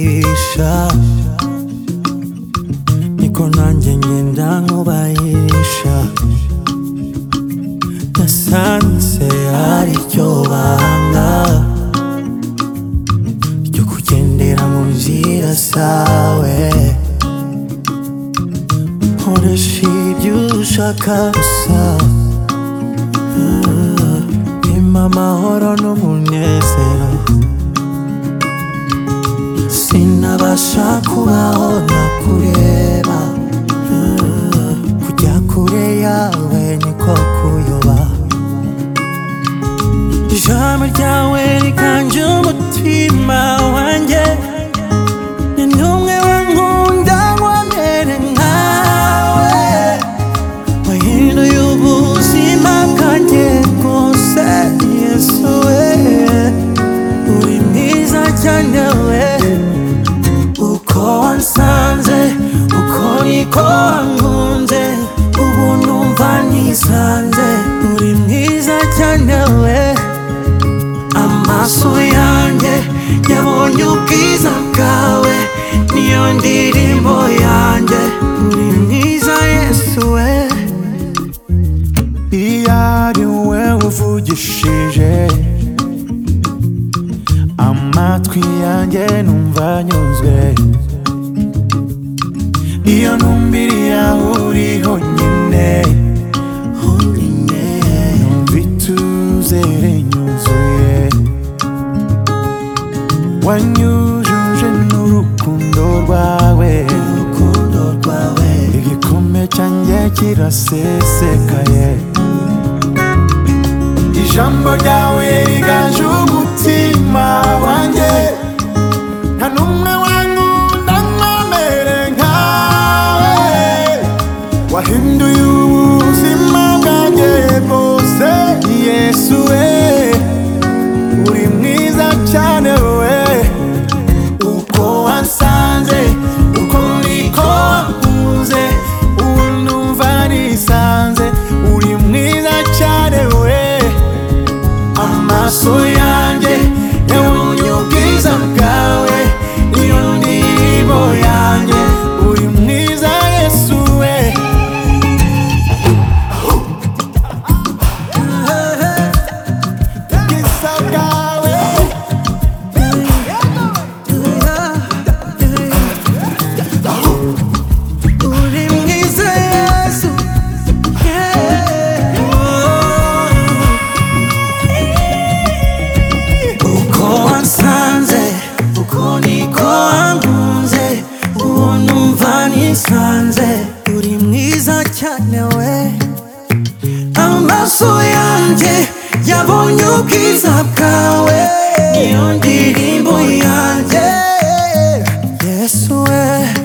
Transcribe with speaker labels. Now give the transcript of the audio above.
Speaker 1: nkuhisha niko nanjye ngenda nkubahisha nasanze hari icyo banga cyo kugendera mu nzira zawe nkoresha ibyo ushaka gusa Impa amahoro n'umunezero sinabasha kubaho nakureba Ah, kujya kure yawe niko kuyoba ijambo ryawe riganje umutima wanjye ni n'umwe wankunda nkomere nkawe wahinduye ubuzima bwanjye bwose yesu we uri mwiza cyane we uko wansanze uko niko wankunze ubu numva nisanze uri mwiza cyane we amaso yanjye yabonye ubwiza bwawe niyo ndirimbo yanjye uri mwiza yesu we
Speaker 2: iyo ari we uvugishije amatwi yanjye numva anyuzwe iyo numbiri aho uri honyine honyine numva ituzere nyuzuye wanyujuje n'urukundo rwawe
Speaker 1: urukundo rwawe
Speaker 2: igikombe cyanjye kirasesekaye ijambo ryawe riganje umutima wanjye nta n'umwe wankunda nkomere nkawe wahinduye ubuzima bwanjye bwose yesu we uri mwiza cyane we uko wansanze uko niko wankunze ubu numva nisanze uri mwiza cyane we amaso yanjye yabonye ubwiza bwawe niyo ndirimbo yanjye uri mwiza yesu we ubwiza bwawe
Speaker 1: uri mwiza yesu Yeah. uko wansanze uko niko wankunze uwo numva nisanze uri mwiza cyane we amaso yanjye yabonye ubwiza bwawe niyo ndirimbo yanjye yesu we